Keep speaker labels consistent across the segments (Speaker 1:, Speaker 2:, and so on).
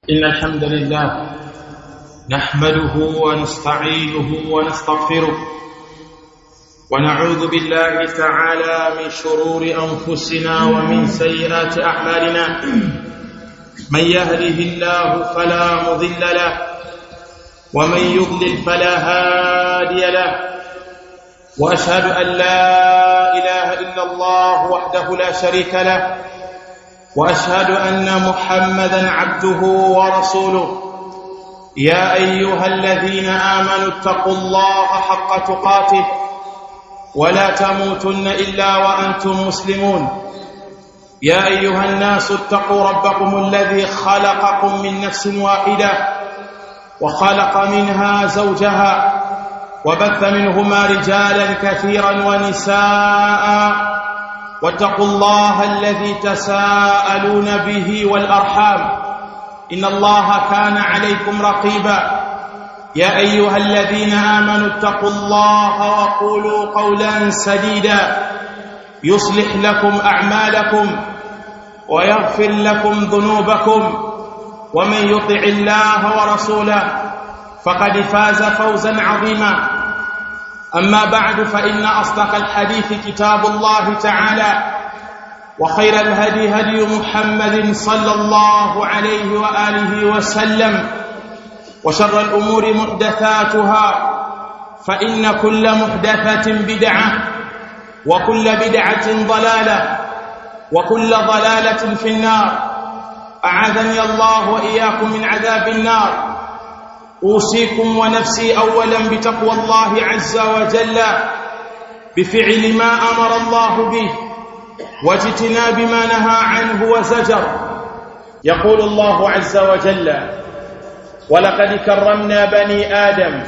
Speaker 1: إن الحمد لله نحمده ونستعينه ونستغفره ونعوذ بالله تعالى من شرور أنفسنا ومن سيئات أعمالنا من يهده الله فلا مضل له ومن يضلل فلا هادي له واشهد ان لا اله الا الله وحده لا شريك له واشهد ان محمدا عبده ورسوله يا ايها الذين امنوا اتقوا الله حق تقاته ولا تموتن الا وانتم مسلمون يا ايها الناس اتقوا ربكم الذي خلقكم من نفس واحده وخلق منها زوجها وبث منهما رجالا كثيرا ونساء واتقوا الله الذي تساءلون به والارحام ان الله كان عليكم رقيبا يا ايها الذين امنوا اتقوا الله وقولوا قولا سديدا يصلح لكم اعمالكم ويغفر لكم ذنوبكم ومن يطع الله ورسوله فقد فاز فوزا عظيما اما بعد فان اصدق الحديث كتاب الله تعالى وخير الهدي هدي محمد صلى الله عليه واله وسلم وشر الامور محدثاتها فان كل محدثه بدعه وكل بدعه ضلاله وكل ضلاله في النار اعاذني الله واياكم من عذاب النار اوصيكم ونفسي اولا بتقوى الله عز وجل بفعل ما امر الله به واجتناب ما نهى عنه وزجر يقول الله عز وجل ولقد كرمنا بني ادم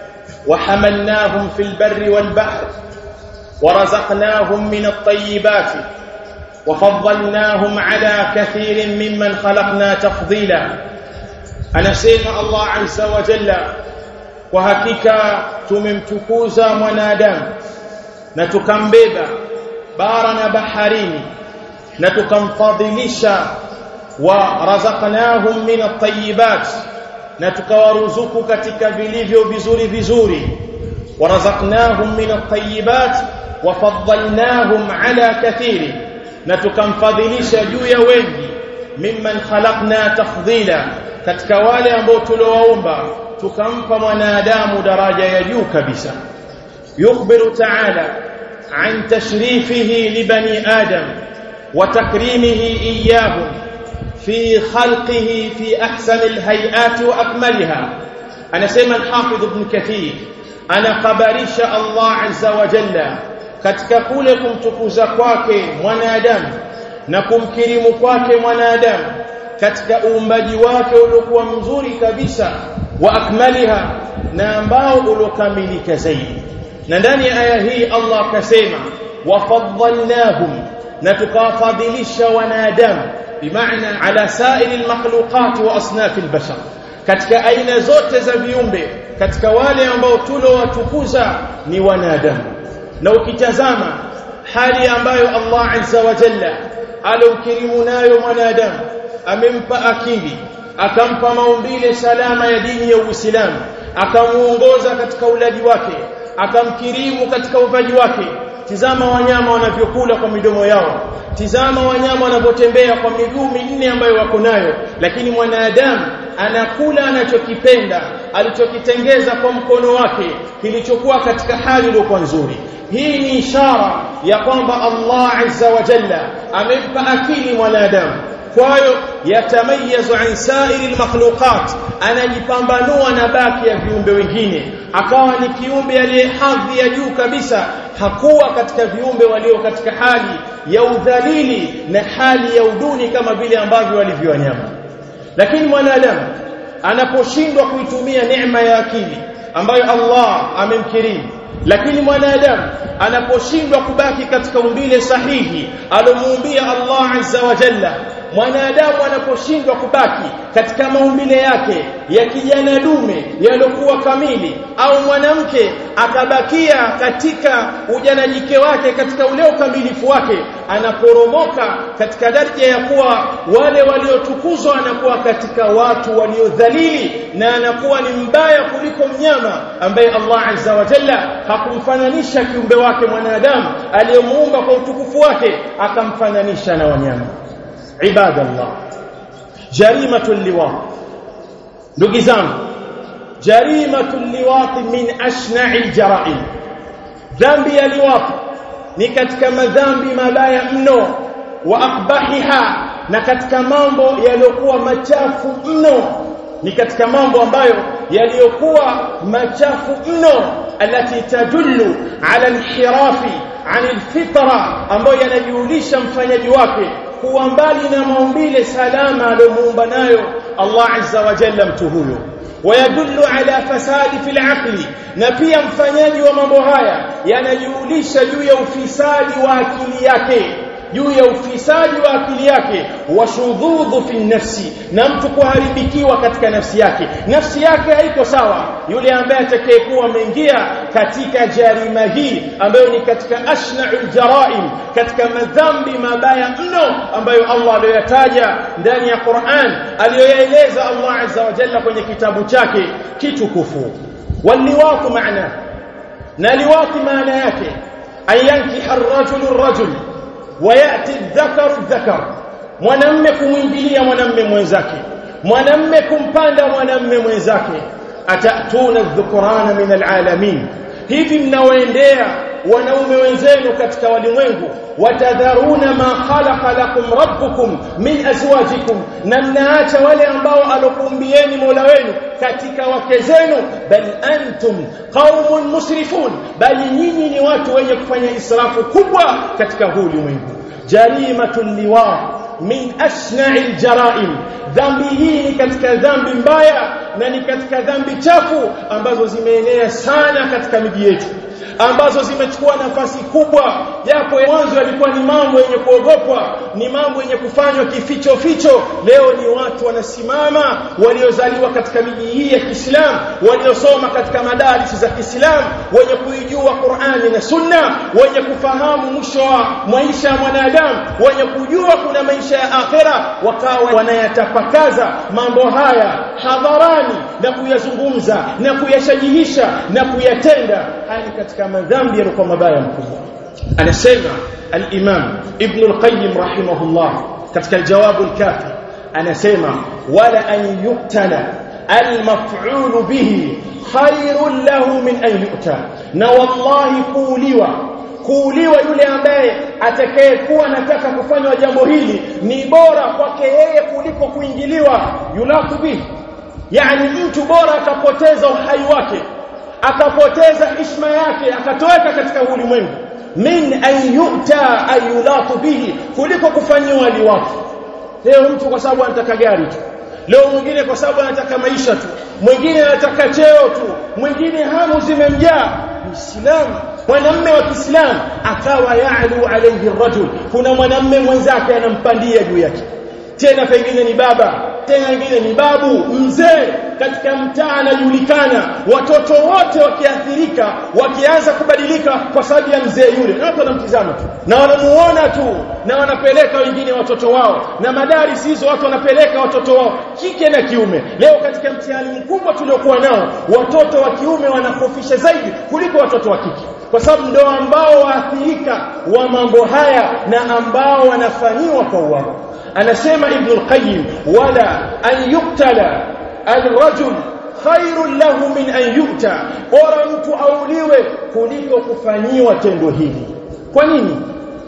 Speaker 1: وحملناهم في البر والبحر ورزقناهم من الطيبات وفضلناهم على كثير ممن خلقنا تفضيلا anasema Allah azza wa jalla kwa hakika tumemtukuza mwanadamu na tukambeba bara na baharini na tukamfadhilisha wa razaqnahum min at-tayyibat na tukawaruzuku katika vilivyo vizuri vizuri wa razaqnahum min at-tayyibat wa faddalnahum ala kathiri na tukamfadhilisha juu ya wengi mimman khalaqna tafdhila katika wale ambao tuliowaumba tukampa mwanadamu daraja ya juu kabisa yukhbiru ta'ala an tashrifihi li bani adam wa takrimihi iyyahum fi khalqihi fi ahsani alhay'ati wa akmaliha anasema al-hafidh ibn kathir anakhabarisha Allah azza wa jalla katika kule kumtukuza kwake mwanadamu na kumkirimu kwake mwanadamu katika uumbaji wake uliokuwa mzuri kabisa wa akmaliha na ambao uliokamilika zaidi na ndani ya aya hii Allah akasema wafaddalnahum na tukawafadhilisha wanadamu bimaana ala sairi almakhluqat wa asnaf albashar katika aina zote za viumbe katika wale ambao tulowatukuza ni wanadamu na ukitazama hali ambayo Allah azza wa jalla alomkirimu nayo mwanadamu amempa akili akampa maumbile salama ya dini ya Uislamu akamuongoza katika ulaji wake akamkirimu katika uvaji wake tizama wanyama wanavyokula kwa midomo yao tizama wanyama wanavyotembea kwa miguu minne ambayo wako nayo lakini mwanadamu anakula anachokipenda alichokitengeza kwa mkono wake kilichokuwa katika hali iliyokuwa nzuri hii ni ishara ya kwamba Allah azza wa jalla amempa akili mwanadamu kwayo yatamayazu an sairi almakhluqat anajipambanua na baki ya viumbe wengine akawa ni kiumbe aliye hadhi ya juu kabisa hakuwa katika viumbe walio katika hali ya udhalili na hali ya uduni kama vile ambavyo walivyo wanyama lakini mwanadamu anaposhindwa kuitumia neema ya akili ambayo Allah amemkirimu lakini mwanadamu anaposhindwa kubaki katika umbile sahihi alomuumbia Allah azza wa jalla mwanadamu anaposhindwa kubaki katika maumbile yake ya kijana dume yaliokuwa kamili au mwanamke akabakia katika ujana jike wake katika ule ukamilifu wake anaporomoka katika daraja ya kuwa wale waliotukuzwa anakuwa katika watu waliodhalili na anakuwa ni mbaya kuliko mnyama ambaye Allah azza wa jalla hakumfananisha kiumbe wake mwanadamu aliyemuumba kwa utukufu wake akamfananisha na wanyama ibadallah jarimatul liwat ndugu zangu jarimatul liwat min ashna'il jara'im dhambi ya liwat ni katika madhambi mabaya mno wa akbahiha na katika mambo yaliyokuwa machafu mno ni katika mambo ambayo yaliyokuwa machafu mno alati tadullu ala inhirafi an alfitra ambayo yanajulisha mfanyaji wake kuwa mbali na maumbile salama aliyomuumba nayo Allah azza wa jalla mtu huyo ويدل على فساد في العقل na pia mfanyaji wa mambo haya yanajulisha juu ya ufisadi wa akili yake juu ya ufisadi wa akili yake washudhudhu fi nafsi na mtu kuharibikiwa katika nafsi yake nafsi yake haiko sawa yule ambaye atakayekuwa ameingia katika jarima hii ambayo ni katika ashna'ul jaraim katika madhambi mabaya mno ambayo Allah aliyoyataja ndani ya Qur'an aliyoyaeleza Allah azza wa jalla kwenye kitabu chake kitukufu waliwatu maana na liwati maana yake ayankiha ar-rajulu ar-rajul wayati dhakaru dhakar mwanamme kumwingilia mwanamme mwenzake mwanamme kumpanda mwanamme mwenzake atatuna dhukurana min alalamin hivi mnaoendea wanaume wenzenu katika walimwengu watadharuna ma khalaqa lakum rabbukum min azwajikum na mnaacha wale ambao alokuumbieni Mola wenu katika wake zenu bal antum qaumun musrifun bali nyinyi ni watu wenye kufanya israfu kubwa katika huu ulimwengu jarimatul liwa min ashna'il jaraim dhambi hii ni katika dhambi mbaya na ni katika dhambi chafu ambazo zimeenea sana katika miji yetu ambazo zimechukua nafasi kubwa japo mwanzo yalikuwa ni mambo yenye kuogopwa ni mambo yenye kufanywa kificho ficho leo ni watu wanasimama waliozaliwa katika miji hii ya Kiislamu waliosoma katika madarisi za Kiislamu wenye kuijua Qur'ani na Sunna wenye kufahamu mwisho wa maisha ya mwanadamu wenye kujua kuna maisha ya akhera wakawa wanayatapakaza mambo haya hadharani na kuyazungumza na kuyashajihisha na kuyatenda hali katika madhambi yalikuwa mabaya mkubwa anasema al-Imam Ibn al-Qayyim rahimahullah katika al-Jawab al-Kafi anasema wala an yuqtala al-maf'ul bihi khairun lahu min an yu'ta na wallahi kuuliwa kuuliwa yule ambaye atakayekuwa anataka kufanywa jambo hili ni bora kwake yeye kuliko kuingiliwa yulaku bihi yani mtu bora akapoteza uhai wake akapoteza heshima yake akatoweka katika ulimwengu min an yu'ta ayulatu bihi kuliko kufanyiwa liwatu leo mtu kwa sababu anataka gari tu leo mwingine kwa sababu anataka maisha tu mwingine anataka cheo tu mwingine hamu zimemjaa muislamu mwanamme wa Kiislamu akawa ya'lu alayhi rajul kuna mwanamme mwenzake anampandia juu yake tena pengine ni baba tena wengine ni babu mzee katika mtaa anajulikana watoto wote wakiathirika wakianza kubadilika kwa sababu ya mzee yule na watu wanamtizama tu na wanamuona tu na wanapeleka wengine watoto wao na madaris hizo watu wanapeleka watoto wao kike na kiume leo katika mtihani mkubwa tuliokuwa nao watoto wa kiume wanakofisha zaidi kuliko watoto wa kike kwa sababu ndio ambao waathirika wa mambo haya na ambao wanafanyiwa kwa uwao anasema ibn al-qayyim wala an yuqtala al-rajul khairun lahu min an yu'ta bora mtu auliwe kuliko kufanyiwa tendo hili kwa nini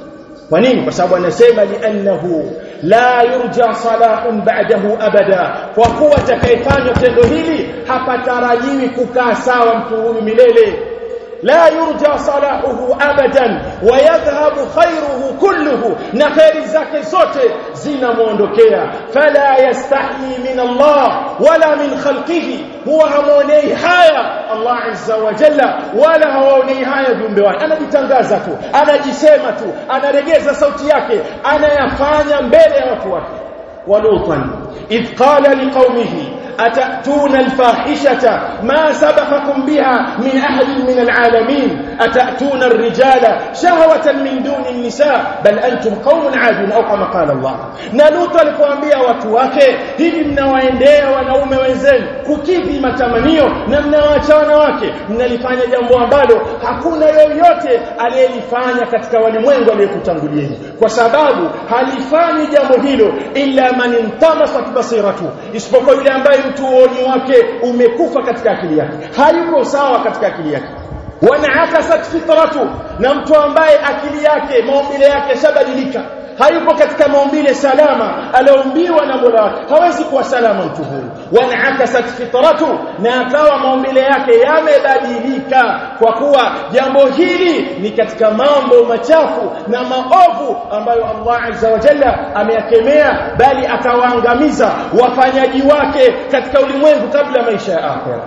Speaker 1: kwa nini kwa sababu anasema li'annahu la yurja salahun ba'dahu abada kwa kuwa atakayefanya tendo hili hapatarajiwi kukaa sawa mtu huyu milele لا يرجى صلاحه ابدا ويذهب خيره كله na khairi zake zote zinamuondokea fala yastahi min Allah wala min khalqihi huwa hamuonei haya Allah azza wa jalla wala hawaonei haya viumbe wake anajitangaza tu anajisema tu anaregeza sauti yake anayafanya mbele ya watu wake ولوطا إذ قال لقومه أتأتون الفاحشة ما سبقكم بها من أحد من العالمين أتأتون الرجال شهوة من دون النساء بل أنتم قوم عادون أو كما قال الله نلوط alipoambia watu wake hivi mnawaendea wanaume wenzenu kukidhi matamanio na mnawaacha wanawake mnalifanya jambo ambalo hakuna yoyote aliyelifanya katika walimwengu aliyekutangulieni kwa sababu halifanyi jambo hilo illa man intamasat basiratu isipokuwa yule ambaye mtu uoni wake umekufa katika akili yake hayuko sawa katika akili yake wanaakasat fitratu na mtu ambaye akili yake maumbile yake shabadilika hayupo katika maumbile salama aliombiwa na Mola wake hawezi kuwa salama mtu huyu wanaakasat fitratu na akawa maumbile yake yamebadilika kwa kuwa jambo hili ni katika mambo machafu na maovu ambayo Allah azza wa jalla ameyakemea bali akawaangamiza wafanyaji wake katika ulimwengu kabla maisha ya akhera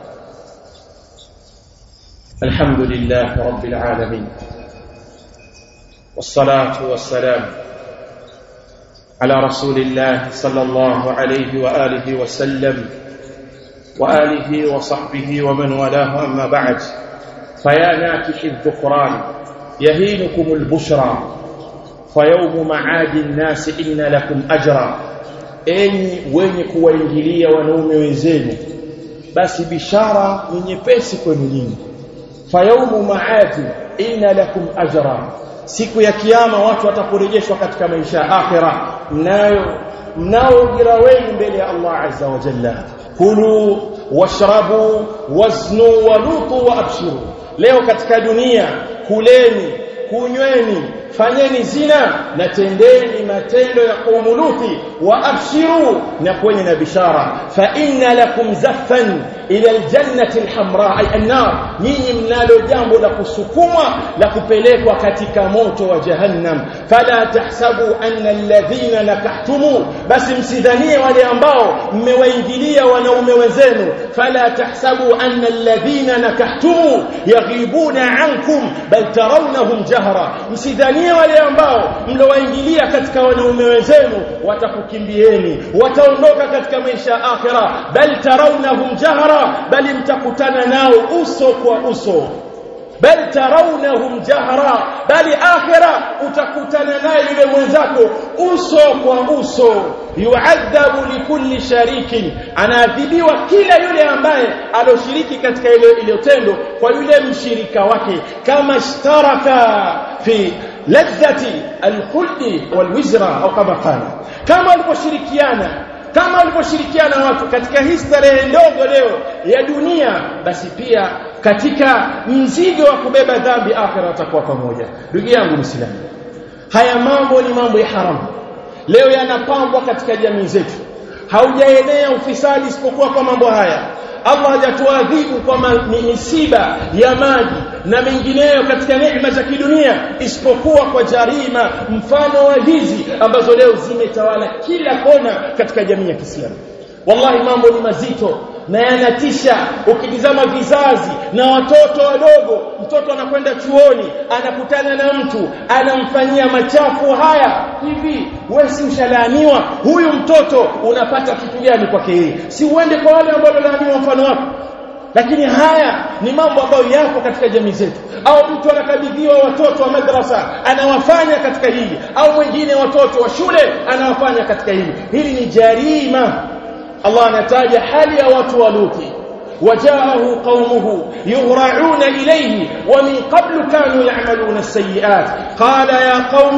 Speaker 1: alhamdulillah rabbil alamin والصلاة والسلام على رسول الله صلى الله عليه وآله وسلم وآله وصحبه ومن والاه أما بعد فيا ناكح الذكران يهينكم البشرى فيوم معاد الناس إن لكم أجرا enyi wenye kuwaingilia wanaume wenzenu basi bishara ni nyepesi kwenu nyinyi fayaumu maadi inna lakum ajra siku ya kiyama watu watakurejeshwa katika maisha ya akhira mnayo mnao ujira wenu mbele ya Allah azza wa jalla kulu washrabu waznu walutu wa abshiru leo katika dunia kuleni kunyweni fanyeni zina na tendeni matendo ya qaumuluti wa abshiru na kwenye na bishara fa inna lakum zaffan ila aljannati alhamra ay annar nyinyi mnalo jambo la kusukumwa la kupelekwa katika moto wa jahannam fala tahsabu anna alladhina nakahtumu basi msidhanie wale ambao mmewaingilia wanaume wenzenu fala tahsabu anna alladhina nakahtumu yaghibuna ankum bal tarawnahum jahra msidhanie wale ambao mlowaingilia katika wanaume wenzenu watakukimbieni wataondoka katika maisha ya akhira bal tarawnahum jahra bali mtakutana nao uso kwa uso bal tarawnahum jahra bali akhira utakutana naye yule mwenzako uso kwa uso yuadhabu likulli sharikin anaadhibiwa kila yule ambaye aloshiriki katika ile ile tendo kwa yule mshirika wake kama ishtaraka fi ladhati alkhuldi walwizra au kama qala kama waliposhirikiana kama waliposhirikiana watu katika hii starehe ndogo leo ya dunia basi pia katika mzigo wa kubeba dhambi akhira watakuwa pamoja ndugu yangu mwislamu haya mambo ni mambo ya haramu leo yanapambwa katika jamii zetu haujaenea ufisadi isipokuwa kwa mambo haya Allah hajatuadhibu kwa misiba ya maji na mengineyo katika neema za kidunia isipokuwa kwa jarima mfano wa hizi ambazo leo zimetawala kila kona katika jamii ya Kiislamu wallahi mambo ni mazito na yanatisha ukitizama vizazi na watoto wadogo mtoto anakwenda chuoni anakutana na mtu anamfanyia machafu haya hivi wewe si ushalaaniwa huyu mtoto unapata kitu gani kwake yeye si uende kwa wale ambao walaaniwa mfano wako lakini haya ni mambo ambayo yako katika jamii zetu au mtu anakabidhiwa watoto wa madrasa anawafanya katika hili au mwingine watoto wa shule anawafanya katika hili hili ni jarima Allah anataja hali ya watu wa Luti وجاءه قومه يهرعون إليه ومن قبل كانوا يعملون السيئات قال يا قوم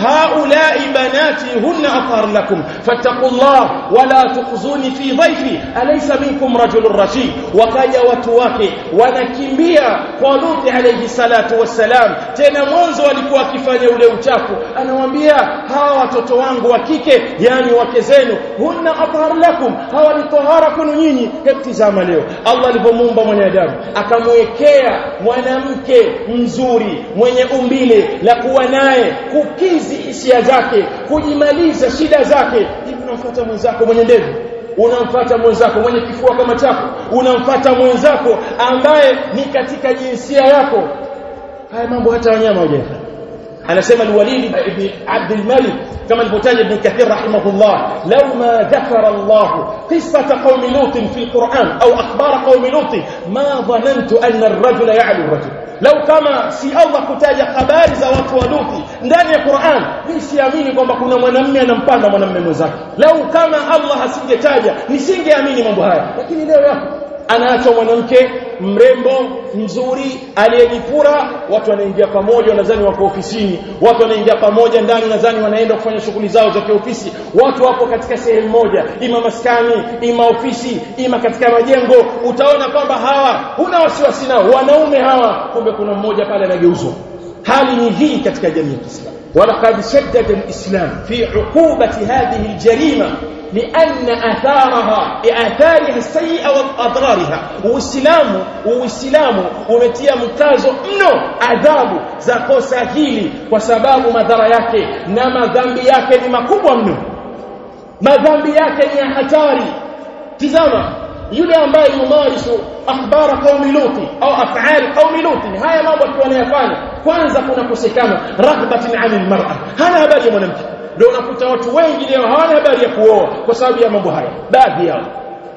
Speaker 1: هؤلاء بناتي هن أطهر لكم فاتقوا الله ولا تخزوني في ضيفي أليس منكم رجل رشيد وكايا وتواكي wanakimbia kwa Luthi alayhi salatu wassalam tena mwanzo walikuwa wakifanya ule uchafu anawaambia hawa watoto wangu wa kike yani wake zenu hunna athhar lakum hawa ni tahara kwenu nyinyi hebu tizama leo Allah alipomuumba mwanadamu akamwekea mwanamke mzuri mwenye umbile la kuwa naye kukizi hisia zake kujimaliza shida zake hivi unamfuata mwenzako mwenye ndevu unamfuata mwenzako mwenye kifua kama chako unamfuata mwenzako ambaye ni katika jinsia yako haya mambo hata wanyama hawajafanya anasema al-Walid ibn Abd al-Malik kama alivyotaja Ibn Kathir rahimahullah law ma dhakara Allah qissata qaumi Lut fi al-Quran au akhbara qaumi Lut ma dhanantu anna ar-rajula ya'lu ar-rajul lau kama si Allah kutaja habari za watu wa Luthi ndani ya Qur'an mimi siamini kwamba kuna mwanamume anampanda mwanamume mwenzake lau kama Allah asingetaja nisingeamini mambo haya lakini leo yapo anaachwa mwanamke mrembo mzuri aliyejipura watu wanaingia pamoja wanadhani wako ofisini watu wanaingia pamoja ndani nadhani wanaenda kufanya shughuli zao za kiofisi watu wapo katika sehemu moja ima maskani ima ofisi ima katika majengo utaona kwamba hawa huna wasiwasi nao wanaume hawa kumbe kuna mmoja pale anageuzwa hali ni hii katika jamii ya Kiislamu ولقد شدد الإسلام في عقوبة هذه الجريمة لأن أثارها لآثارها السيئة وأضرارها والسلام والسلام umetia mkazo mno adhabu za kosa hili kwa sababu madhara yake na madhambi yake ni makubwa mno madhambi yake ni ya hatari tizama yule ambaye yumarisu akhbara qaumi luti au af'al qaumi luti haya mambo akiwa anayafanya kwanza kuna kusekana raghbatin 'anil mar'a hana habari ya mwanamke ndio unakuta watu wengi leo hawana habari ya kuoa kwa sababu ya mambo haya baadhi yao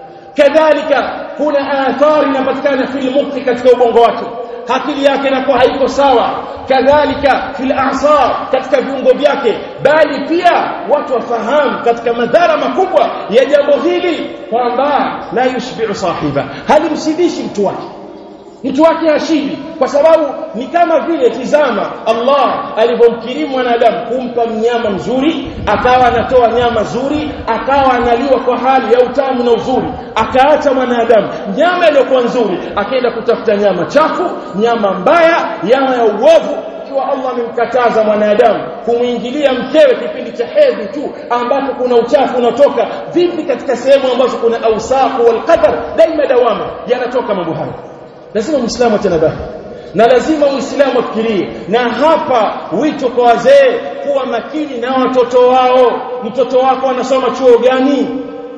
Speaker 1: kadhalika kuna athari inapatikana fil mukti katika ubongo wake akili yake inakuwa haiko sawa kadhalika fil a'sar katika viungo vyake bali pia watu wafahamu katika madhara makubwa ya jambo hili kwamba la yushbi'u sahiba halimsidishi mtu wake mtu wake hashibi kwa sababu ni kama vile tizama Allah alivyomkirimu mwanadamu kumpa mnyama mzuri akawa anatoa nyama nzuri akawa analiwa kwa hali ya utamu na uzuri akaacha mwanadamu nyama iliyokuwa nzuri akaenda kutafuta nyama chafu nyama mbaya nyama ya uovu ikiwa Allah amemkataza mwanadamu kumwingilia mkewe kipindi cha hedhi tu ambapo kuna uchafu unatoka vipi katika sehemu ambazo kuna ausafu wal qadar daima dawama yanatoka mambo hayo lazima muislamu atanabahi na lazima muislamu afikirie na hapa wito kwa wazee kuwa makini na watoto wao mtoto wako anasoma chuo gani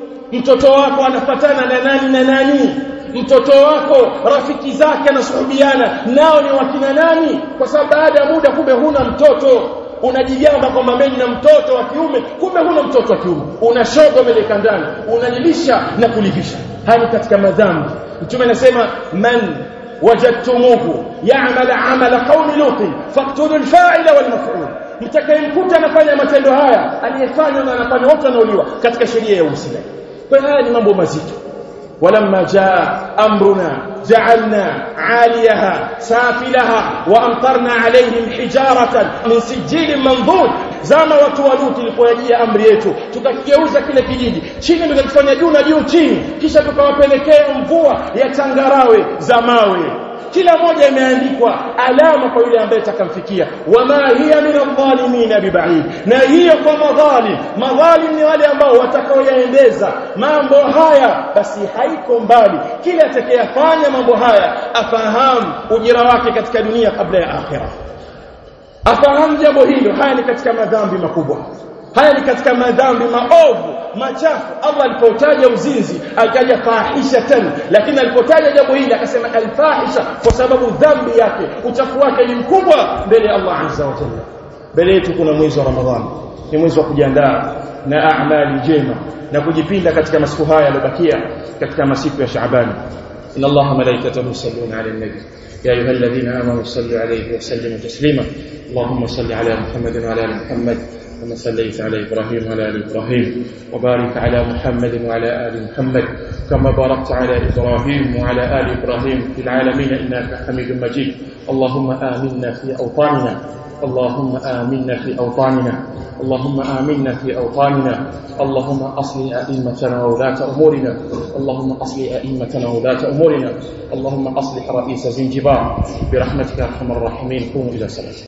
Speaker 1: mtoto wako anafatana na nani na nani mtoto wako rafiki zake anasuhubiana nao ni wakina nani kwa sababu baada ya muda kumbe huna mtoto unajigamba kwamba mimi na mtoto wa kiume kumbe huna mtoto wa kiume unashoga meleka ndani unajilisha na kulivisha haya katika madhambi mtume anasema man wajadtumuhu ya'mal 'amala qaumi lut faqtulu al-fa'ila wal maf'ul mtakayemkuta anafanya matendo haya aliyefanya na anafanya wote wanauliwa katika sheria ya Uislamu kwa haya ni mambo mazito ولما جاء أمرنا جعلنا عاليها سافلها وأمطرنا عليهم حجارة من سجيل منضود zama watu wa Luti ilipojia amri yetu tukakigeuza kile kijiji chini tukakifanya juu na juu chini kisha tukawapelekea mvua ya changarawe za mawe kila moja imeandikwa alama kwa yule ambaye atakamfikia wama hiya min adh-dhalimin biba'id na hiyo kwa madhalim madhalim ni wale ambao watakaoyaendeza mambo haya basi haiko mbali kila atakayefanya mambo haya afahamu ujira wake katika dunia kabla ya akhirah afahamu jambo hilo haya ni katika madhambi makubwa haya ni katika madhambi maovu machafu Allah alipotaja uzinzi akaja fahishatan lakini alipotaja jambo hili akasema alfahisha kwa sababu dhambi yake uchafu wake ni mkubwa mbele ya Allah azza wa jalla mbele yetu kuna mwezi wa Ramadhani ni mwezi wa kujiandaa na amali njema na kujipinda katika masiku haya yaliyobakia katika masiku ya Shaaban inna Allaha malaikatahu yusalluna ala nabi يا أيها الذين آمنوا صلوا عليه وسلموا تسليما اللهم صل على محمد وعلى آل محمد كما صليت على إبراهيم وعلى آل إبراهيم وبارك على محمد وعلى آل محمد كما باركت على إبراهيم وعلى آل إبراهيم في العالمين إنك حميد مجيد اللهم آمنا في أوطاننا اللهم آمنا في أوطاننا اللهم آمنا في أوطاننا اللهم أصل أئمتنا وولاة أمورنا اللهم أصل أئمتنا وولاة أمورنا اللهم أصلح رئيس زنجبار برحمتك يا أرحم الراحمين قوموا إلى صلاتكم